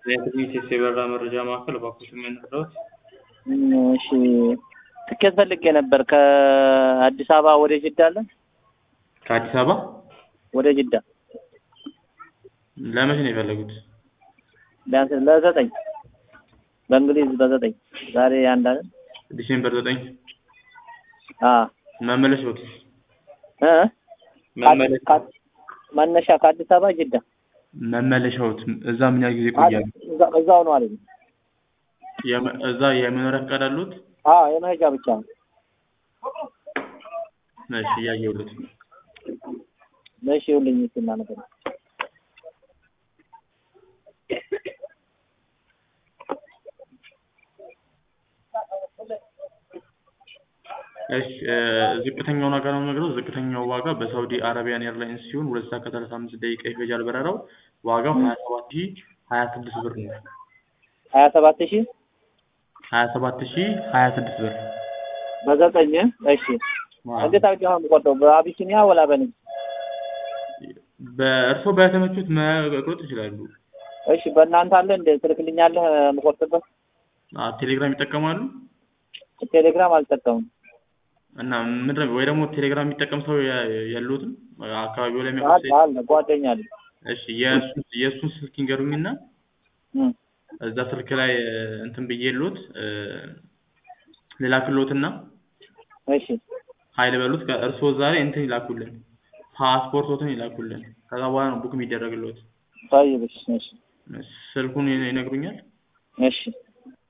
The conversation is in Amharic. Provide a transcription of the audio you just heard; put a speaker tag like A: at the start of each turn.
A: የትንሽ የበረራ መረጃ ማዕከል እባክዎት ምን ልርዳዎት?
B: እሺ ትኬት ፈልጌ ነበር ከአዲስ አበባ ወደ ጅዳ አለ
A: ከአዲስ አበባ
B: ወደ ጅዳ
A: ለመቼ ነው የፈለጉት?
B: ቢያንስ ለዘጠኝ በእንግሊዝ በዘጠኝ ዛሬ አንድ አለ
A: ዲሴምበር ዘጠኝ
B: አ
A: መመለሻዎት
B: እ
A: መመለሻ
B: መነሻ ከአዲስ አበባ ጅዳ
A: መመለሻዎት እዛ ምን ያህል ጊዜ ይቆያሉ?
B: እዛ- እዛው ነው አለኝ።
A: የመ- እዛ የመኖሪያ ፈቃድ አሉት?
B: አዎ የመሄጃ ብቻ ነው።
A: እሺ እያየሁልዎት ነው።
B: እሺ ይኸውልኝ እስኪ እናንተ
A: እሺ እ ዝቅተኛውን ዋጋ ነው የምነግረው። ዝቅተኛው ዋጋ በሳውዲ አረቢያን ኤርላይንስ ሲሆን ሁለት ሰዓት ከሰላሳ አምስት ደቂቃ ይፈጃል በረራው። ዋጋው ሀያ ሰባት ሺህ ሀያ ስድስት ብር ነው።
B: ሀያ ሰባት ሺህ
A: ሀያ ሰባት ሺህ ሀያ ስድስት ብር
B: በዘጠኝ እሺ እንዴት አድርጌ ነው የምቆርጠው? በአቢሲኒያ ወላ በንግድ?
A: በእርሶ በተመቹት መቁረጥ ይችላሉ።
B: እሺ በእናንተ አለ እንደ ትልክልኛለህ የምቆርጥበት?
A: አ ቴሌግራም ይጠቀማሉ?
B: ቴሌግራም አልጠቀምም።
A: እና ምንድን ነው ወይ ደግሞ ቴሌግራም የሚጠቀም ሰው የ- የለዎትም? አካባቢው ላይ የሚያውቁት
B: አለ
A: ሰው
B: አለ ጓደኛ አለ።
A: እሺ የእሱን የእሱን ስልክ ይንገሩኝና
B: እም፣
A: እዛ ስልክ ላይ እ እንትን ብዬልዎት እ ልላክልዎትና
B: እሺ
A: ሀይል በሉት ከእርስዎ ዛሬ እንትን ይላኩልን ፓስፖርቶትን ይላኩልን ከዛ በኋላ ነው ቡክ የሚደረግልዎት
B: ጠይብ እሺ እሺ
A: ስልኩን ይነግሩኛል
B: እሺ